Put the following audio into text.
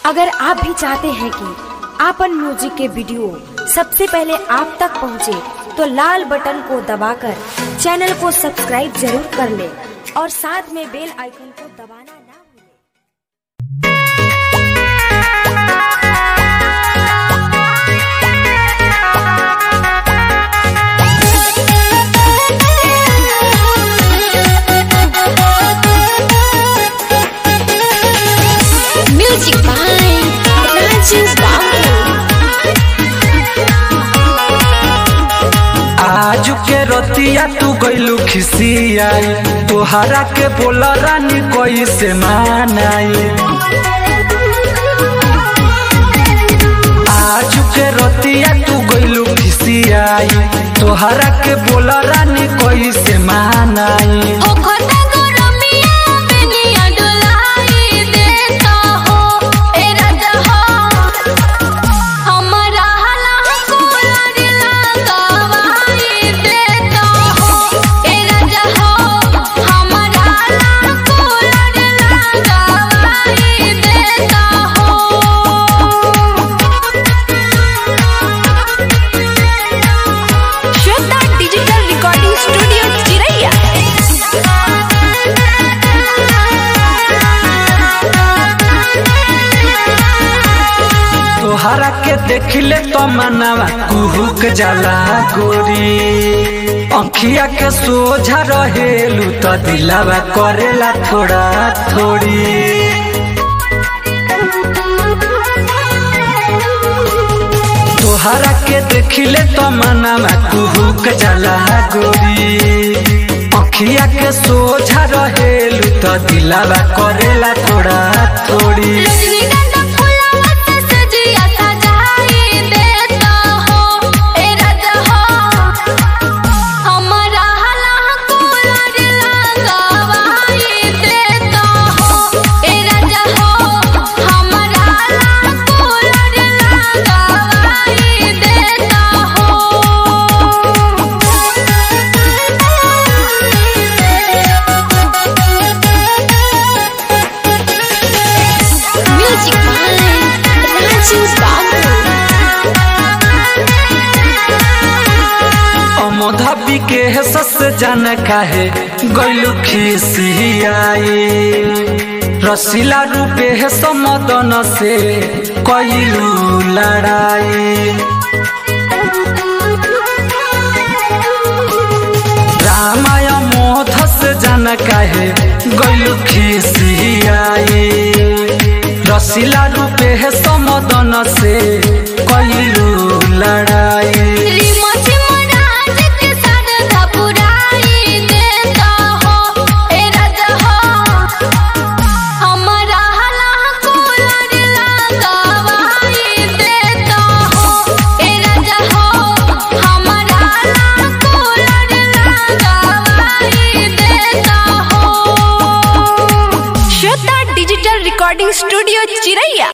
अगर आप भी चाहते हैं कि आपन म्यूजिक के वीडियो सबसे पहले आप तक पहुंचे, तो लाल बटन को दबाकर चैनल को सब्सक्राइब जरूर कर ले और साथ में बेल आइकन को दबाना ना भूलें। Music by Raju Babu. आजू के रतिया तू गइलू खिसियाई तोहरा के बोल रानी कैसे मानाई आजू के रतिया तू गइलू खिसियाई तोहरा के बोल रानी कैसे मानाई ओखता गरमिया बेनिया डोलाई देता हो ए राजा हो हमरा हला कोलर लगावाई देता हो ए राजा हो हमरा हला कोलर लगावाई देता हो श्वेता डिजिटल रिकॉर्डिंग स्टूडियो चिरैया तोहरा के देखले तो मनवा कुहुक जाला गोरी अखिया के सोझा रहेलू तो दिलावा करेला थोड़ा थोड़ी तोहरा के देखले तो मनवा कुहुक जाला गोरी अखिया के सोझा रहेलू तो दिलावा करेला थोड़ा थोड़ी रजनीगंधा फुलावत सजिया सजाई देता हो ए राजा हो हमरा हला कोलर लगावाई देता हो ए राजा हो हमरा हला कोलर लगावाई देता हो म्यूजिक by Raju Babu. अमोधाबी के सस जन काहे गैलू खिसियाई रसीला रूपे है समदन से कैलू लड़ाई रामाय मोधस जन काहे गैलू खिसियाई रसीला रूपे है समदन से कैलू लड़ाई रीमा चिमराज के सरधा पुराई देता हो ए राजा हो हमरा हला कोलर लगावाई देता हो ए राजा हो हमरा हला कोलर लगावाई देता हो श्वेता डिजिटल रिकॉर्डिंग स्टूडियो चिरैया